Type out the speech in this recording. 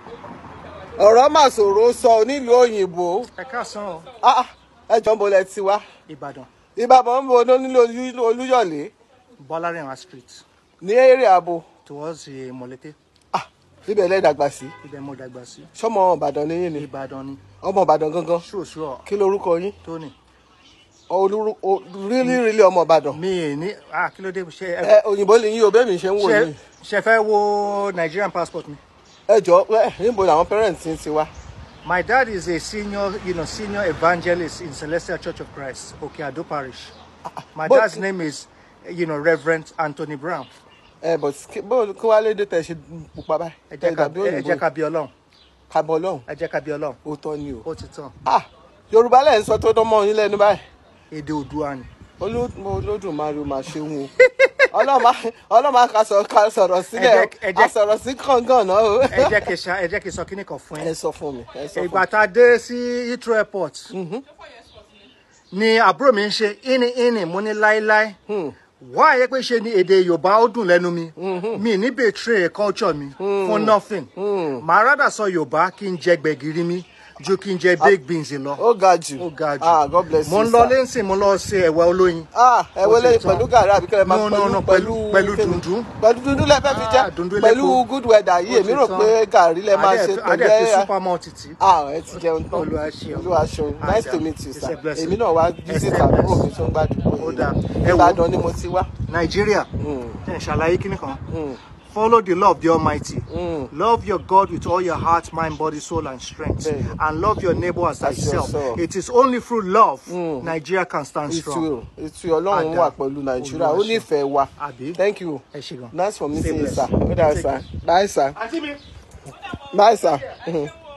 ọ̀rọ̀ mà ṣòro sọ nílùú òyìnbó ẹ káàsán o Ah, ẹ jọ ń bolẹ̀ ti wá ìbàdàn ìbàbọ̀ ń bo nílò olúyọ̀lé bọ́lárìnwá street ní èrè ààbò towards eh, mọ̀lété Ah, ibẹ̀ lẹ́dàgbà sí ibẹ̀ mo dàgbà sí sọmọ ìbàdàn níyìn ni ìbàdàn ni ọmọ ìbàdàn gangan ṣùṣù kí lorúkọ yín tóní olúru o- rílí rílí ọmọ ìbàdàn mi ì ní ah kí ló dé ṣe ẹ ẹ òyìnbó lè yín o bẹ́ẹ̀ mi ṣe ń wò ṣe yín ṣe fẹ́ wo Nigerian passport mi. ẹ jọ ẹ níbo làwọn parents ń ti wá My dad is a senior, you know, senior evangelist in Celestial Church of Christ, Okeado Parish. My but- dad's name is, you know, Reverend Anthony Brown. ẹ bọ̀ kí bó kí wàá lédè tẹ̀ ṣe pupa báyìí Ẹ tẹ̀ jẹ́ ká dàbí ẹ òyìnbó jẹ́ ká bí Ọlọ́run. kábọ̀ lọ́hùn Ẹ jẹ́ ká bí Ọlọ́run. ó tọ́ ni o. Ó ti tán. ah yorùbá lẹ́yìn sọ tó dánmọ́ yín lẹ́nu báyìí Èdè Oòduà ni. Olú- olódùmarè máa ṣe wọn o ọlọ́mà ọlọ́mà ká sọ- ká sọ̀rọ̀ sílẹ̀ Ẹ jẹ́- ẹ jẹ́- a sọ̀rọ̀ sí kàngàn náà o. Ẹ jẹ́ kí n ṣa ẹ jẹ́ kí n sọ kíní kan fún ẹ yín. sọ fún mi ẹ sọ fún Ìgbà tá a dé sí Heathrow Airport ni àbúrò mi ń ṣe íní íní mo ní láíláí. Wá àyè pé ṣe ni èdè Yorùbá ó dùn lẹ́nu mi. Mi ní betray culture mi fún nothing. Màá rádà sọ Yorùbá kí n jẹ gbẹ̀gìrì mi ju kí n jẹ baked beans lọ. ó ga jù ó ga jù. ah god bless mo you ń lọ sir. lẹ́sìn mo lọ ṣe ẹ̀wà olóyin. ah ẹ Ó wọlé ti tán. pẹ̀lú gàrí àbí kẹlẹ́ máa No, no, no, pẹ̀lú pẹ̀lú- pẹ̀lú kíni? dùndún. pẹ̀lú dundun lẹ́fẹ̀ẹ́ fi Ah, jẹ́ dùndún pẹ̀lú elépo. good weather yìí Ó èmi ti rò tán. pé gàrí lẹ máa Adé- ṣe Adé fi pẹ̀lú supermalt tì. ah ẹ ti jẹun tán Olúwa ṣeun. olúwa ṣeun nice Ajá. to meet you It's sir a blessing. èmi náà wá visit It's a àbúrò mi blessing. tó ń gbàdúgbò Ó yìí dáa. ni. Ẹ wo. ìbàdàn ni mo ti wá. Nàìjíríà Mm. jẹ́ n ṣàlàyé kíní kan. Mm. Follow the law of the Almighty. Mm. Love your God with all your heart, mind, body, soul, and strength. Bẹ́ẹ̀ni. And love your neighbor as As thyself. yourself. It is only through love Mm. Nigeria can stand strong. ìtú ìtú ọlọ́run Ada. wà pẹ̀lú nàìjíríà ó Olúwa ṣeun. nífẹ̀ẹ́ wa Àbí? thank you Ẹ ṣé gan. nice for meeting Stay you sir blessed. ó dáa Take sir bye sir Àǹtí mi. bye sir. Mhm.